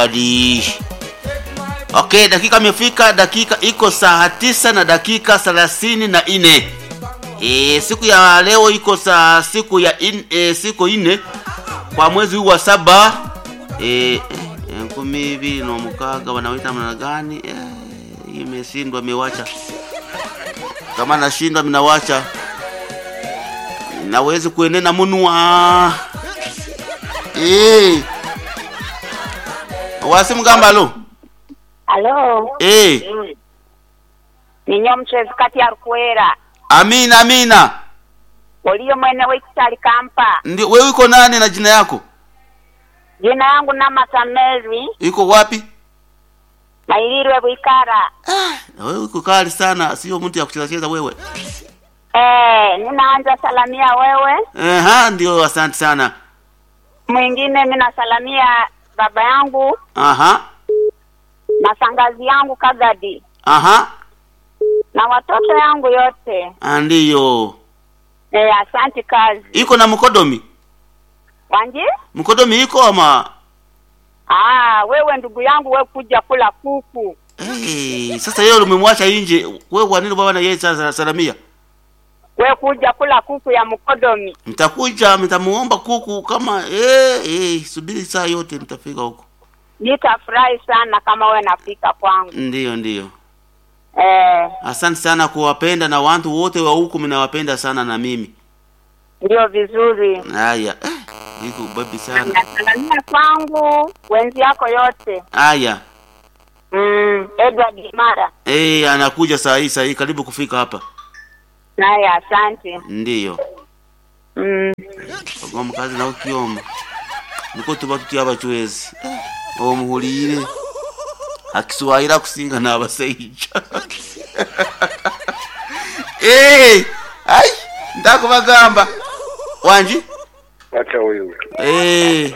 Adi. Okay, dakika imefika, dakika iko saa tisa na dakika thelathini na nne. E, siku ya leo iko saa siku ya in, e, siku ine kwa mwezi huu wa saba e, nkumi ibili na mukaga wanawita namna gani? E, imeshindwa miwacha kama nashindwa minawacha nawezi kuenena munwa e. wasi mugamba lo Alo, e. ninyo mchezi kati ya rukwera amina amina oliyo mwene w'ekitali kampa ndio wewe uko nani na jina yako jina yangu namata mary iko wapi nailirwe bwikara na wewe uko kali sana sio mtu ya kucheza cheza wewe eh, ninaanza salamia wewe Eha, ndio asante sana mwingine ninasalamia baba yangu aha na sangazi yangu kagadi aha na watoto yangu yote Ah, ndiyo eh, asanti kazi iko na mkodomi wanji mkodomi iko ama ah, wewe ndugu yangu we kuja kula kuku hey, sasa yeye umemwacha nje wewe kwa nini baba na yeye sasa salamia we kuja kula kuku ya mkodomi mtakuja mtamuomba kuku kama eh eh subiri saa yote mtafika huko nitafurahi sana kama we nafika kwangu ndiyo ndiyo eh, asante sana kuwapenda na watu wote wa huku mnawapenda sana na mimi ndio vizuri haya eh, iko babi sana nasalamia kwangu wenzi yako yote haya mm, edward imara eh anakuja saa hii saa hii karibu kufika hapa naye asante ndiyo mm. ogwa mukazi nawe kioma niko tuba tutya abachwezi omuhulire akiswahili akusinga n'abasaija Eh, ai ndakubagamba wanji Acha huyu. Eh,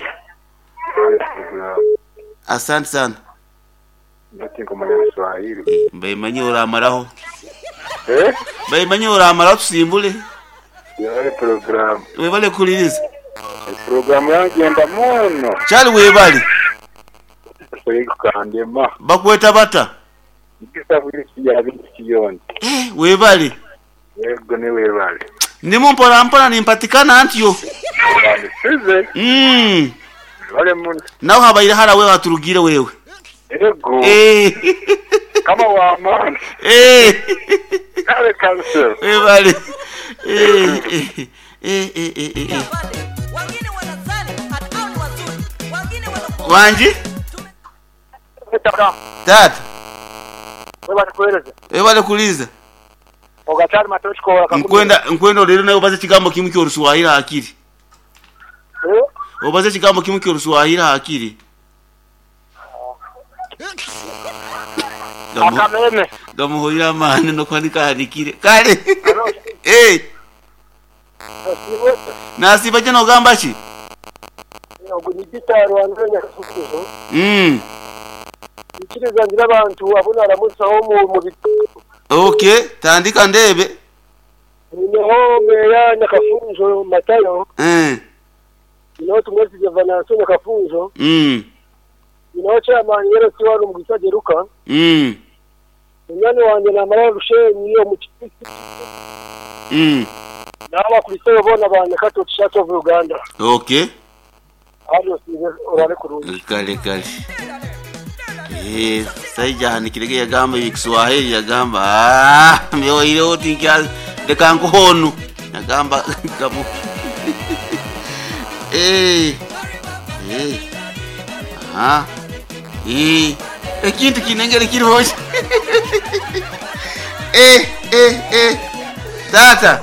asante sana Bati kumanya Kiswahili. Eh, mbaimanye oramaraho Eh? mbaimanye oramaraho tusimbule Yale program. webale kuliriza Program yagenda muno. kyali webale Kuyikandema. bakweta bata Ikisa buli kijya bintu kiyonde. Eh, webale Yego ne webale. ndimo mpola mpola nimpatikana antiyo Webale size. mm. Wale muno. nawe habaire hara wewe waturugire wewe Yego. Eh, Kama wa man. eh, Kale cancel. webale Eh, eh, eh, eh, eh, eh, eh. wengine wanazani hata hao ni wazuri wengine wanakuwa wanji tata Wewe kueleza. webale kuliza Ogachari matochi kwa nkwenda nkwenda lero nawe ubaze kigambo kimwe kyorusuwahili hakiri Eh? ubaze kigambo kimwe kyorusuwahili hakiri Gamu- Akameme. gamuhoira amani nokwandikahanikire kale Eh, nasiba kye nogamba ki Ogujitaro wananya kusukuzo. Mm, Ikiriza ngira abantu abona aramusaho mu mu okay tandika ndebe niho meya nyakafunzo matayo Eh, niho tumwesize vananso nyakafunzo mm, niho chairman yero tiwano mugisa geruka mm, munyani wanje namara rushenyi yo mu kipisi mm. nabo bakuriseyo bona bane kato chat of Uganda okay hano size orale kurungi kale kale Eh, saijahanikirege yagamba ikiswahili yagamba ah, myoire oti nkya leka nkuhonu yagamba gamu Eh, eh, aha Eh, ekintu kinengere kiri hoshi Eh, eh, eh. tata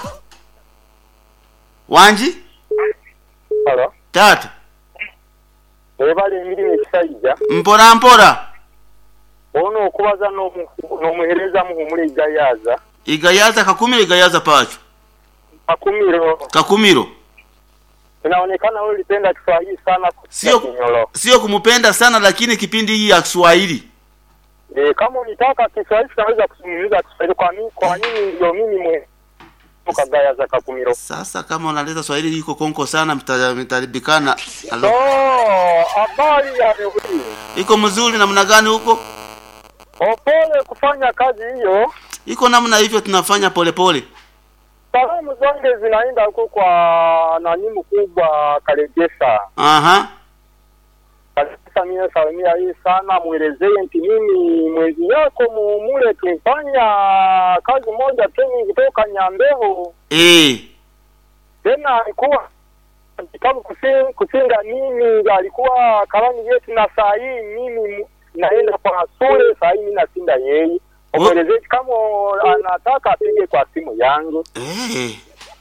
wanji hala tata ebale emirimu ekisaija mpora mpora ono okubaza n'omu- n'omuhereza muhumule igayaza igayaza kakumiro igayaza pacho akumiro kakumiro inaonekana wewe ulipenda Kiswahili sana Sio- Kinyolo. sio kumupenda sana lakini kipindi hii ya Kiswahili Eh, kama unitaka Kiswahili tunaweza kuzungumza Kiswahili kwa mimi kwa nini ndio mimi mwe kagaya za kakumiro Sasa kama unaleta Swahili iko konko sana, mta- mtaribikana. so Alo, habari ya leo hii iko mzuri namna gani huko? opole kufanya kazi hiyo Iko namna hivyo, tunafanya polepole. salamu zange zinaenda huko kwa nani mkubwa karegesa Aha, kabisa mie salimia hii sana mwelezee nti mimi mwenzi yako mumule tumfanya kazi moja teni kutoka Nyambeho eh, tena alikuwa kitabu kusi- kusinga mimi alikuwa karani yetu na saa hii mimi mu- naenda kwa shule saa hii mimi nasinda yeye Oh. mwelezee kama anataka apige kwa simu yangu eh,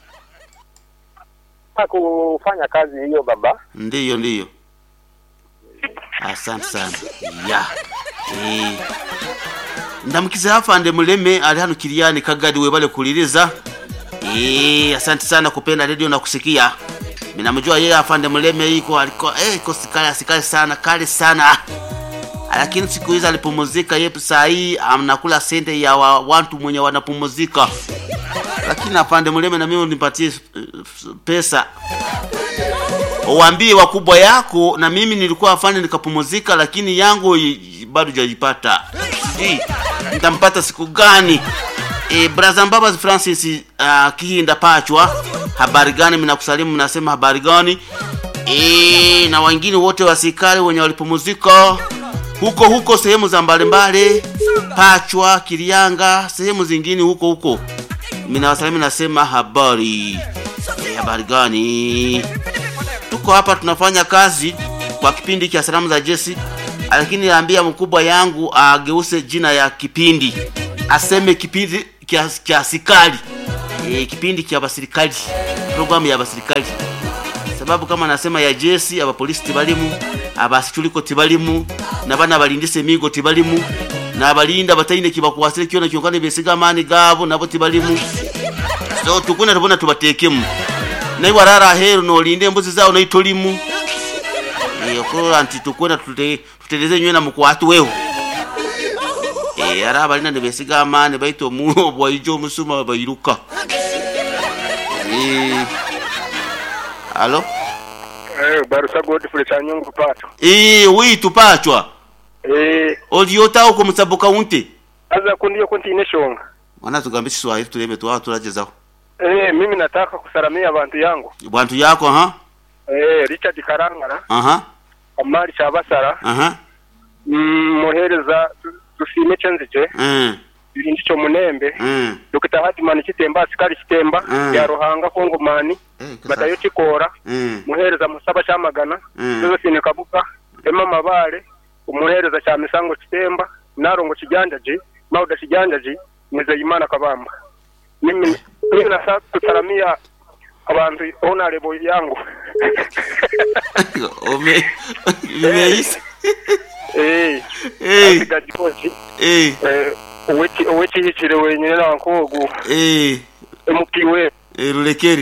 na kufanya kazi hiyo baba ndiyo ndiyo. Asante sana ya eh. ndamukiza afande muleme ali hano kiliani kagadi webale kuliriza eh, asante sana kupenda redio na kusikia minamjua yeye afande muleme iko alikuwa eh, iko sikali asikali sana kali sana lakini siku hizi alipumuzika yepu saa hii anakula sente ya wa, watu mwenye wanapumuzika lakini afande muleme na mimi unipatie eh, pesa uambie wakubwa yako na mimi nilikuwa afande nikapumuzika lakini yangu i- bado jaipata sijui nitampata siku gani e, braza mbabas francis uh, kihinda pachwa habari gani mnakusalimu mnasema habari gani e, na wengine wote wasikari wenye walipumuzika huko huko sehemu za mbalimbali pachwa kilianga sehemu zingine huko huko minawasalimu nasema habari e, habari gani tuko hapa tunafanya kazi kwa kipindi cha salamu za Jesse, lakini naambia mkubwa yangu ageuse jina ya kipindi, aseme kipindi cha cha askari e, kipindi cha basirikali, programu ya basirikali, sababu kama nasema ya Jesse, aba polisi tibalimu, abasichuliko tibalimu, na bana balindise migo tibalimu, na balinda bataine kibakuwasile kiona kyongane besiga amani gabo nabo tibalimu so tukuna tubona tubatekemu naye warara heru nolinde embuzi zawo naitolimu Eh, okolola nti tukwena tute- tutereze nywena mukwatu wewo Eh, ara abalina nebesiga amaani baita omu obwaijo omusuma bairuka Eh, alo eh barusa godfrey chanyungu pato Eh, witu pachwa eh oliotawo ko musabu kaunti aza kundiyo kontine shonga mwana tugambe kiswahili tuleme twawa tulagezaho eh mimi nataka kusalamia abantu yangu bwantu yako aha eh richard karangara aha amari cyabasara aha mm, muhereza tu- tusime cenzije eh birindi cyo munembe eh dr hadimani kitemba asikari kitemba Mm. ya ruhanga kongomani eh kasa- matayo kikora eh muhereza musaba cyamagana Mm. josephine kabuga ema mabare umuhereza cya misango kitemba narongo kijanjaji mauda kijanjaji mwizeyimana kabamba mimi mimi nasa kusalamia abantu honorable yangu Ome imeisha. eh Eh asigaje kozi eh eh uweki uweki hicire wenyine nankogu eh emupiwe eh rulekeri.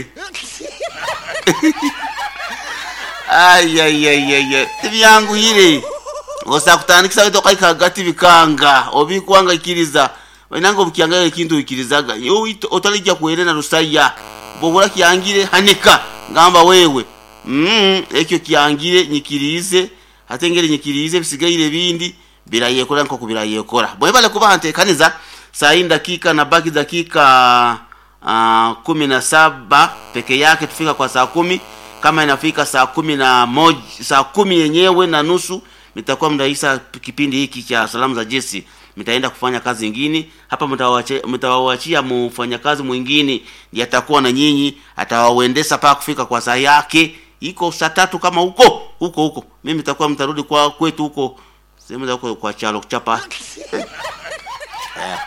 Ay ay ay ay ay. Tibyangu hire. Osa kutandikisa weto kai kagati bikanga obikwanga ikiriza. Wenango bukianga ikintu ikirizaga. Yo ito- otalijja kuelena rusaya. Bobura kiangire hanika ngamba wewe. Mm, ekyo kiangire nyikirize atengere nyikirize bisigaire bindi birayekora nko kubirayekora. Bwebale kuba hantekaniza saa hii dakika na baki dakika uh, kumi na saba peke yake tufika kwa saa kumi kama inafika saa kumi na moja saa kumi yenyewe na nusu nitakuwa mnaisa kipindi hiki cha salamu za Jesse mtaenda kufanya kazi nyingine hapa mtawache- mtawaachia mfanyakazi mwingine ndiye atakuwa na nyinyi atawauendesha paka kufika kwa saa yake iko saa tatu kama huko huko huko mimi nitakuwa mtarudi kwa kwetu huko sehemu za huko kwa chalo kuchapa Eh.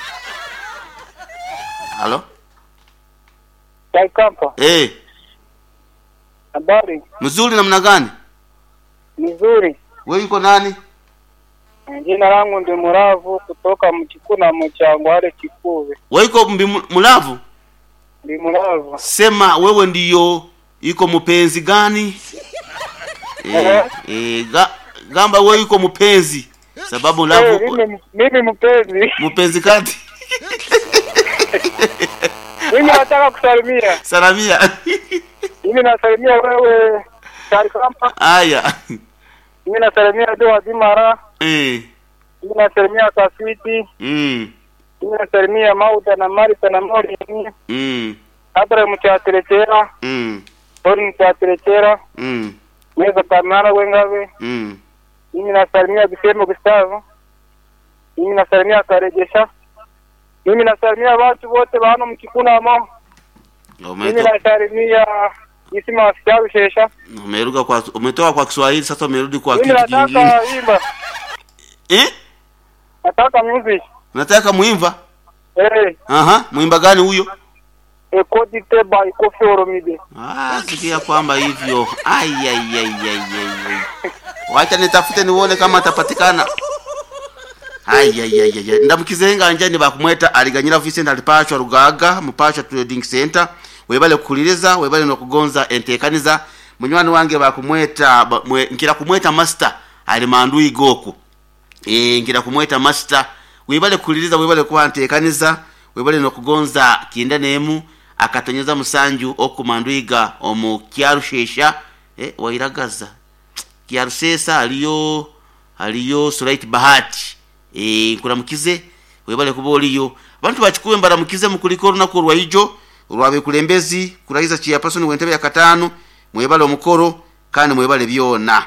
halo Kaikampa eh habari mzuri namna gani nzuri wewe yuko nani jina langu ndi muravu kutoka mchikuna mchangware kikuve wewe yuko mbi mulavu ndi muravu sema wewe ndiyo iko mpenzi gani eh, eh, ga, gamba wewe yuko mpenzi sababu Eh, lavu mimi mimi mpenzi mpenzi kati mimi nataka kusalimia. salamia Mimi nasalimia wewe Karikamba. haya Mimi nasalimia Doa Dimara. eh Mimi nasalimia Kaswiti. mm Mimi nasalimia Mauda na Marita na Mori. mm Abra mchaterekera. mm Tori mchaterekera. mm Meza kamara wengawe. mm Mimi nasalimia Bisemo Gustavo. Mimi nasalimia Karegesha. Mimi nasalimia watu wote wa hano mkikunamo. Mimi Umeto- nasalimia Isima Wasicharu Shesha. umeruka kwa umetoka kwa Kiswahili sasa umerudi kwa Mimi kitu nataka kingine imba. eh Nataka music. unataka muimba Eh, aha muimba gani huyo ekodite by Kofi Olomide. ah sikia kwamba hivyo ai ai ai ai ai ai. wacha nitafute nione kama atapatikana ai ai ai ai ndamukizenga njani bakumweta aliganyira Vincent alipachwa rugaga mupachwa trading center webale kukuliriza webale nokugonza entekaniza munywani wange bakumweta ba- mwe- nkira kumweta master ali mandu igoku e, ngira kumweta master webale kukuliriza webale kubantekaniza webale nokugonza kinda nemu akatonyeza musanju okumanduiga omu kyarushesha e, wairagaza kyarusesa aliyo aliyo Sulait Bahati e, nkuramukize webale kuba oliyo abantu bakikuwe mbaramukize mukuliko olunaku olwaijo olwabekulembezi kurahiza chairperson wentebe ya katano mwebale omukoro kandi mwebale byona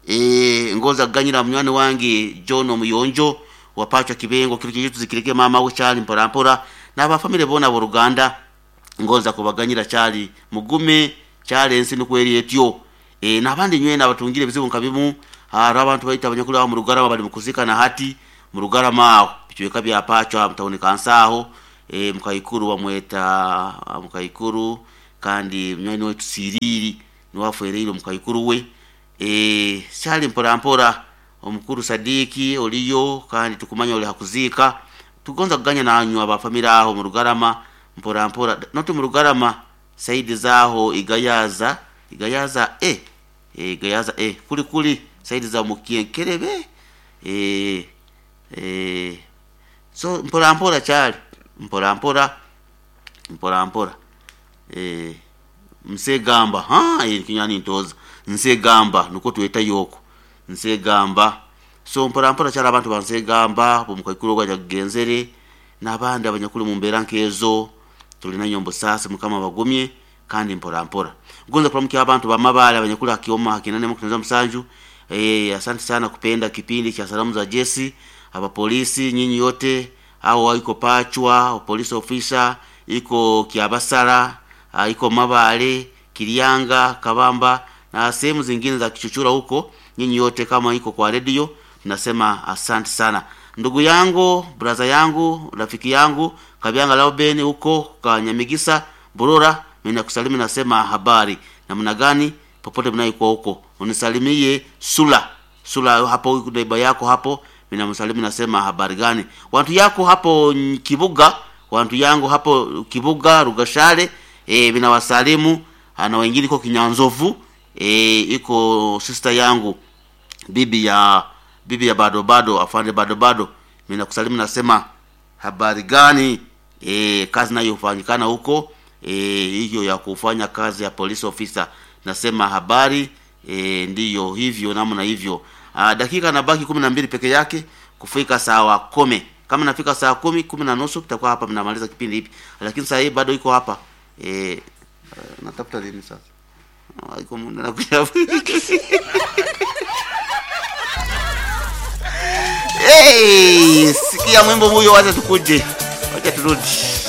e, ngoza kuganyira munywani wange John omuyonjo wapachwa kibengo kilo kyetu zikireke mama we chali mpora n'abafamile bona bo Ruganda ngoza kubaganyira chali mugume chali ensi nukweri etyo e, n'abandi nywene abatungire bizibu nkabimu hari abantu baita abanyakuri abo mu rugarama bali mukuzikana hati mu rugarama aho bikiweka byapachwa mutaboneka nsaho e, mukayikuru bamweta mukayikuru kandi mnywani wetu siriri niwafuereire mukayikuru we e, chali mpora mpora omukuru sadiki oliyo kandi tukumanya oli hakuzika tugonza kuganya nanyu abafamila aho mu rugarama mpora mpora noti mu rugarama saidi zaho igayaza igayaza e e igayaza e kuli kuli saidi za mukienkerebe e e so mpora mpora chali mpora mpora mpora mpora e msegamba ha e kinyani ntoza nsegamba nuko tuweta yoko nsegamba so mpora mpora cyari abantu bansegamba bumukaikuru gwaja kugenzere n'abandi abanyakuri mu mbera nkezo tulina nyombo sasa mukama bagumye kandi mpora mpora gonza kuramkia abantu bamabale abanyakuri akioma hakinane mukutenza msanju eh asante sana kupenda kipindi cha salamu za Jesse aba polisi nyinyi yote au iko pachwa polisi officer iko kiabasara ah, iko mabale kilianga kabamba na sehemu zingine za kichuchura huko nyinyi yote kama iko kwa redio tunasema asante sana ndugu yangu braza yangu rafiki yangu kabyanga lauben huko kanyamigisa burura mimi nakusalimu nasema habari namna gani popote mnaikuwa huko unisalimie sula sula hapo neiba yako hapo mimi namsalimu nasema habari gani watu yako hapo mm, kibuga watu yangu hapo kibuga rugashare e, vinawasalimu na wengine iko kinyanzovu e, iko sister yangu bibi ya bibi ya bado bado afande bado bado mimi nakusalimu nasema habari gani e, kazi nayo hufanyikana huko e, hiyo ya kufanya kazi ya police officer nasema habari e, ndiyo hivyo namna hivyo Aa, dakika nabaki kumi na mbili peke yake kufika saa kumi kama nafika saa kumi kumi na nusu tutakuwa hapa mnamaliza kipindi hipi lakini saa hii bado iko hapa e, uh, natafuta lini sasa Ah, iko muda nakuja hey, sikia mwimbo huyo wacha tukuje wacha turudi